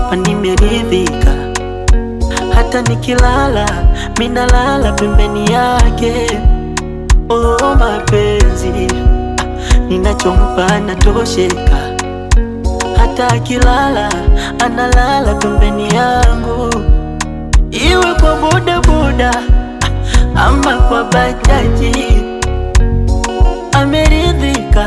anachonipa nimeridhika, hata nikilala minalala pembeni yake. Oh, mapenzi ninachompa anatosheka, hata akilala analala pembeni yangu, iwe kwa bodaboda ama kwa bajaji. Ameridhika,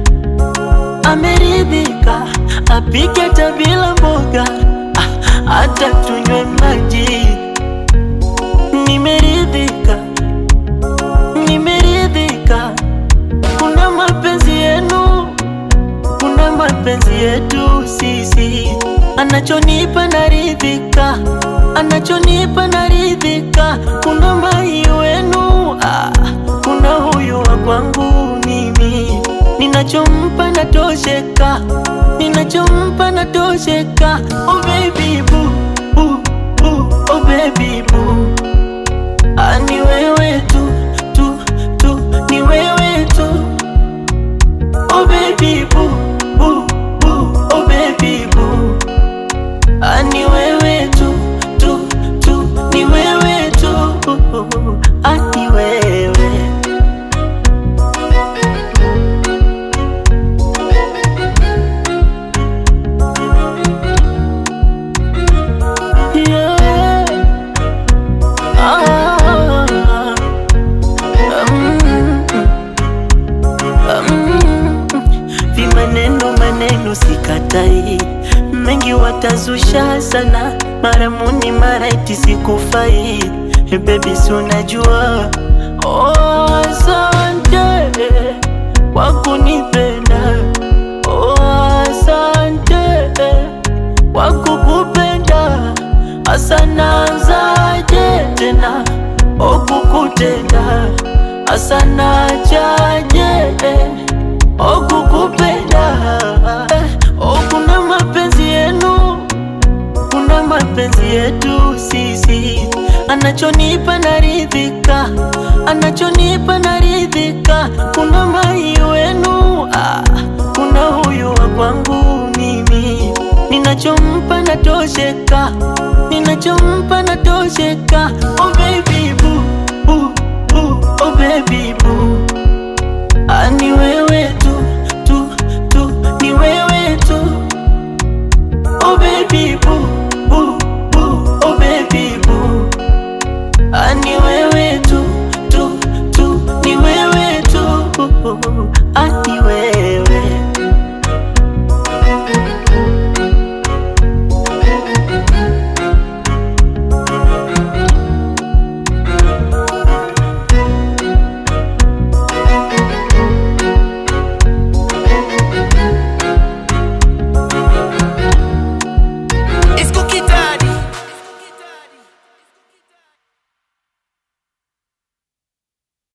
ameridhika, apike hata bila mboga, ah, hata tunywe maji. Nimeridhika, nimeridhika, kuna mapenzi yenu, kuna mapenzi yetu sisi, anachonipa naridhika, anachonipa naridhika, kuna mai wenu ah, kuna huyu wa kwangu mimi, ninachompa natosheka, ninachompa natosheka. Oh baby boo, boo, boo, oh baby boo, ah, ni wewe tu tu tu, ni wewe tu Oh baby boo, boo, boo, oh baby boo. Ah, ni wewe tu, tu, tu, ni wewe tu. Ah, ni wewe. Yeah. Ah, mm. Mm, vimaneno maneno sikatai, mengi watazusha sana, mara muni mara eti sikufai. Eh, Baby si unajua, oh, asante kwa kunipenda, oh, asante kwa kukupenda, asanazaje tena okukutenda asana chaje okukupenda okuna mapenzi yenu kuna mapenzi yetu sisi anachonipa naridhika anachonipa naridhika kuna mai wenu ah, kuna huyu wa kwangu mimi ninachompa natosheka ninachompa natosheka oh baby boo, boo, boo, oh baby boo Ah, ni wewe